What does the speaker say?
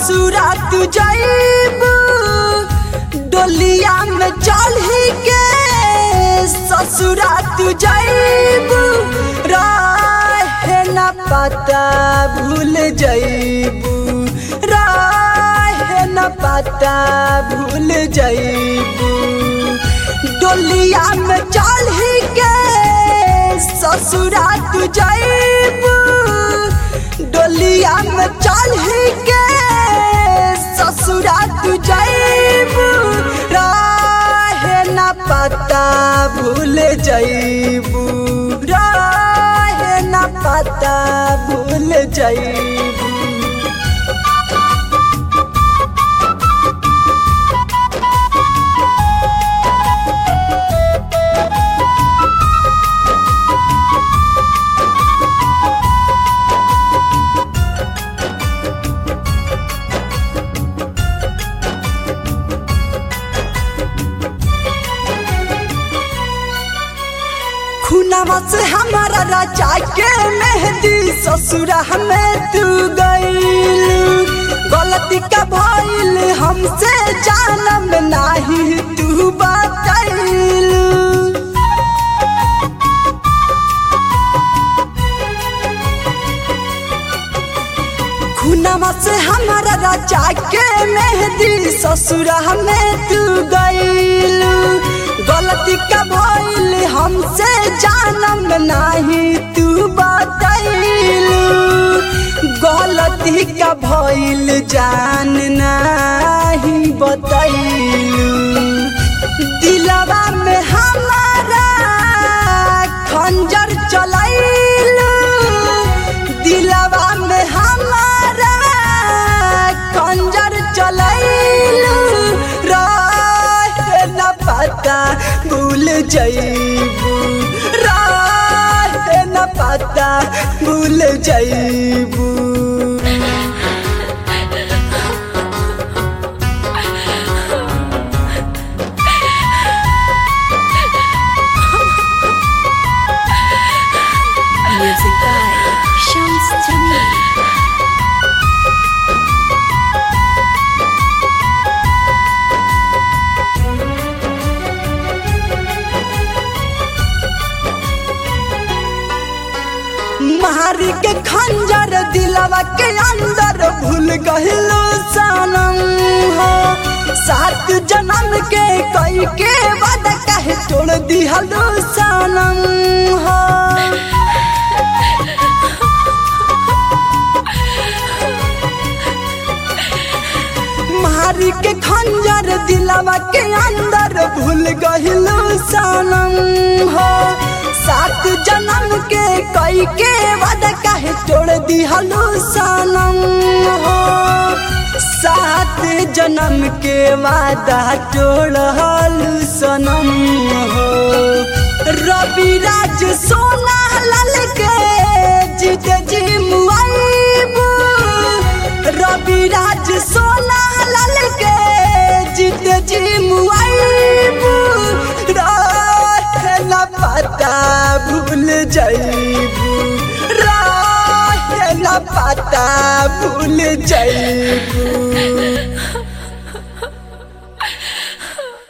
ससुरा तू जाइबू डोलिया में चढ़ी के ससुरा तू जाइबू रहे न पता भूल जाइबू रहे न पता भूल जाइबू डोलिया में चढ़ी के ससुरा तू जाइबू डोलिया में चढ़ी के ससुरा तू जाइबू रहे न पता भूल जाइबू रहे न पता भूल जाइबू खुनावा से हमारा राजा के मेहंदी ससुरा में तू गईल गलती का भइल हमसे जानम नाही तू बताइल खुनावा से हमारा राजा के मेहंदी ससुरा में तू गईल गलती का भइल हमसे जानम नाही तू बताइल गलती का भइल जान नाही बताइल दिलवा में हमारा खंजर चलाइल दिलवा में हमारा खंजर चलाइल रहे न पता भूल जाइबू रहे न पता भूल जाइबू Music by Shams Jamil. मारी के खंजर दिलवा के अंदर भूल गहिलो सनम हो सात जन्म के कई के वादा कहे तोड़ दिहलो सनम हो मारी के खंजर दिलवा के अंदर भूल गहिलो सनम हो सात जन्म के कई के वादा काहे तोड़ दिहलो सनम हो सात जन्म के वादा तोड़ल सनम हो रवि राज सोना लाल के जीत जी मुआइबू रवि राज सोना लाल के जीत जी मुआइबू रहे न पता भूल जाइबू रहे न पता भूल जाइबू